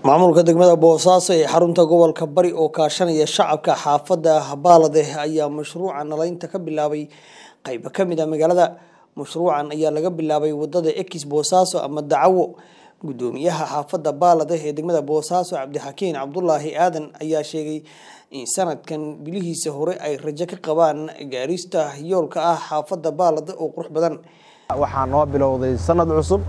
maamulka degmada boosaaso ee xarunta gobolka bari oo kaashanaya shacabka xaafadda baalade ayaa mashruuca nalaynta ka bilaabay qaybo ka mid a magaalada mashruucan ayaa laga bilaabay wadada ekis boosaaso ama dacawo gudoomiyaha xaafadda baalade ee degmada boosaaso cabdixakiin cabdulaahi aadan ayaa sheegay in sanadkan bilihiisa hore ay rajo ka qabaan gaarista yoolka ah xaafadda baalade oo qurux badan waxaa noo bilowday sanad cusub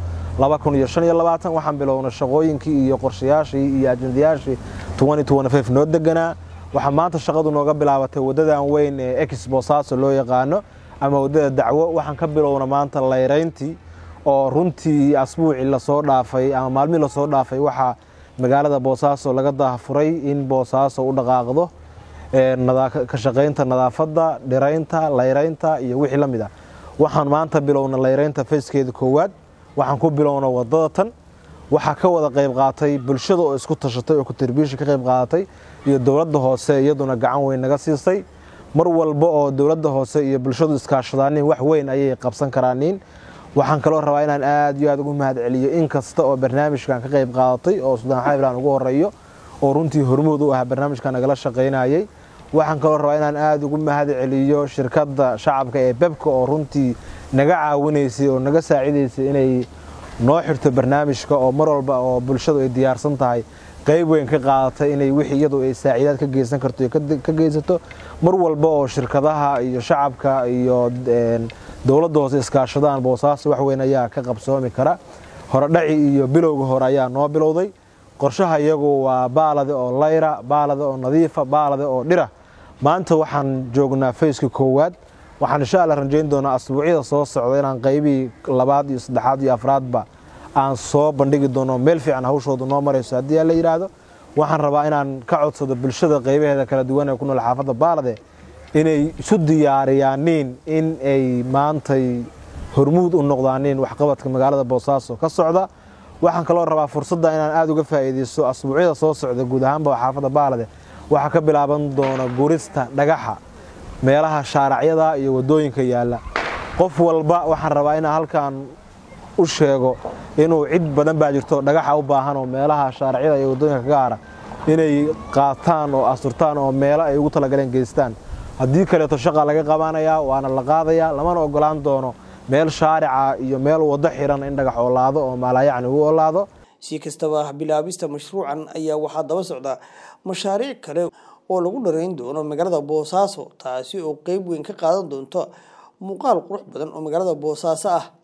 waxaan bilownay shaqooyinkii iyo qorshayaashii iyo ajendayaashii noo deganaa waxaa maanta shaqadu nooga bilaabatay wadadan weyn ee ex boosaaso loo yaqaano ama wadada dacwo waxaan ka bilowna maanta layrayntii oo runtii asbuucii lasoo dhaafay ama maalmihii lasoo dhaafay waxaa magaalada boosaaso laga daafuray in boosaaso u dhaqaaqdo ka shaqaynta nadaafadda dhiraynta layraynta iyo wixii la mid ah waxaan maanta bilowna layraynta fayskeeda koowaad waxaan ku bilowna wadada tan waxaa ka wada qayb qaatay bulshada oo isku tashatay oo kutirbiisha ka qayb qaadatay iyo dowladda hoose iyaduna gacan weyn naga siisay mar walba oo dowladda hoose iyo bulshadu iskaashadaanin wax weyn ayay qabsan karaanin waxaan kaloo rabaa inaan aad iyo aad ugu mahad celiyo in kasta oo barnaamijkan ka qayb qaadatay oo sudaan xayblan ugu horeeyo oo runtii hormuud u ah barnaamijkan nagala shaqaynayay waxaan kaloo rabaa inaan aad ugu mahad celiyo shirkadda shacabka ee bebka oo runtii naga caawinaysay oo naga saacidaysay inay noo xirto barnaamijka oo mar walba oo bulshadu ay diyaarsan tahay qayb weyn ka qaadatay inay wixii iyadu ay saaciidaad ka geysan karto ka geysato mar walba oo shirkadaha iyo shacabka iyo dowladda hoose iskaashadaan boosaaso wax weyn ayaa ka qabsoomi kara horedhaci iyo bilowga hore ayaa noo bilowday qorshaha iyagu waa baalade oo layra baalade oo nadiifa baalade oo dhira maanta waxaan joognaa fayska koowaad waxaan insha alla rajayn doonaa asbuucyada soo socda inaan qaybihii labaad iyo saddexaad iyo afraadba aan soo bandhigi doono meel fiican hawshooda noo marayso haddii la yidhaahdo waxaan rabaa inaan ka codsado bulshada qaybaheeda kala duwan ee ku nool xaafadda baalade inay isu diyaariyaaniin in ay maantay hormuud u noqdaaniin waxqabadka magaalada boosaaso ka socda waxaan kaloo rabaa fursadda inaan aada uga faa'iidaysto asbuucyada soo socda guud ahaanba xaafadda baalade waxaa ka bilaaban doona gurista dhagaxa meelaha shaaracyada iyo wadooyinka yaalla qof walba waxaan rabaa inaan halkan u sheego inuu cid badan baa jirto dhagaxa u baahan oo meelaha shaaracyada iyo wadooyinka ka gaara inay qaataan oo asturtaan oo meelo ay ugu talagaleen geystaan haddii kaleeto shaqa laga qabanayaa waana la qaadayaa lamana ogolaan doono meel shaarica iyo meel waddo xiran in dhagax oolaado oo maalaayacni u oolaado si kastaba bilaabista mashruucan ayaa waxaa daba socda mashaariic kale oo lagu dharayn doono magaalada boosaaso taasi oo qeyb weyn ka qaadan doonto muuqaal qurux badan oo magaalada boosaaso ah